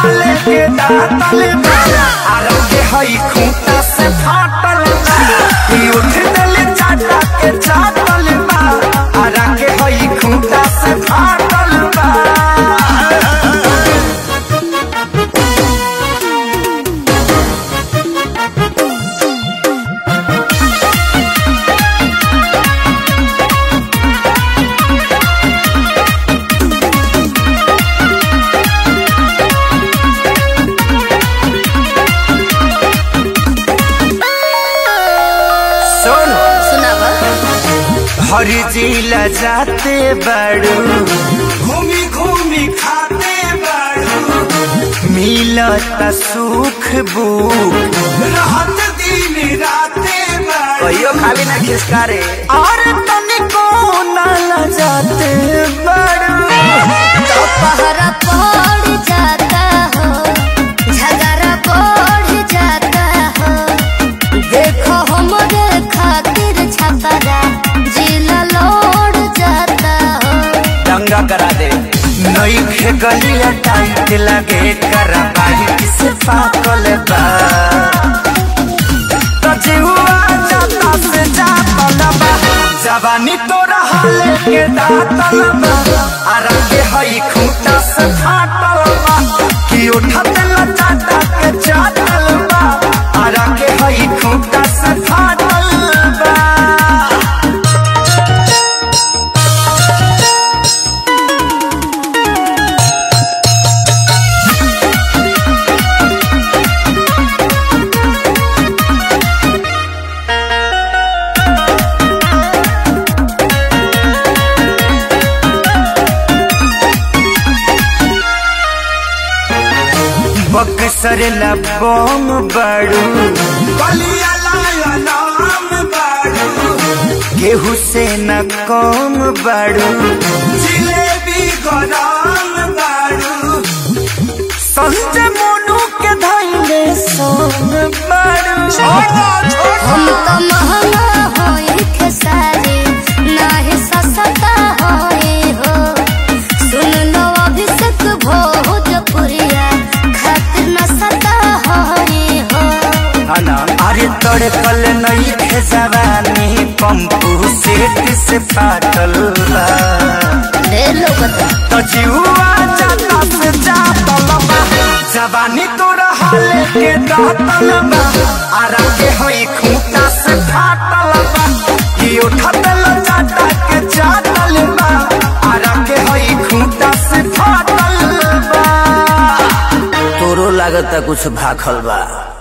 हाले के दातल बा आरा के हई खूंटा से फाटल बा ई उठ दिल चाटा के चाटल बा आरा के हई खूंटा से फाटल बा सुनो सुनावा हर जिला जाते बड़ू घूमी घूमी खाते बड़ू मिलत सुख बुक रहत दिन राते कहियो खाली ना खिसकारे और तनिको ना जाते बड़ू तो पहरा पड़ जाता हो झगड़ा बढ़ जाता हो देखो हमरे खातिर छपरा जिला लौट जाता हो दंगा करा दे नई खे गलिया टाइट लगे करा बाई से पाकल बा तो जीवा जाता से जातल बा जवानी तोरा हाले के दातल बा आरा के हई खूंटा से फाटल बा कि उठत लचाटा के चाटल बा आरा के हई खूंटा से फाटल बा बक्सर लबोम बड़ू बलिया लाया नाम बड़ू गेहूं से न कम बड़ू जिलेबी गोदाम बड़ू संजय मोनू के धैले सोम बड़ू हम तो महंगा होई खेसारी नाही सस्ता होई हो सुन लो अभिषेक भोजपुरिया खातिर न सता होई हो हना अरे तोड़े कल नहीं थे जवानी पंपू सेठ से फाटल बा ले लो बता तो जीवा जाता से जातल बा जवानी तोरा हाले के दातल बा आरा के होई खूंटा से फाटल बा कि उठत लचाटा के चाटल बा आरा के होई खूंटा से फाटल बा तोरो लागता कुछ भाखल बा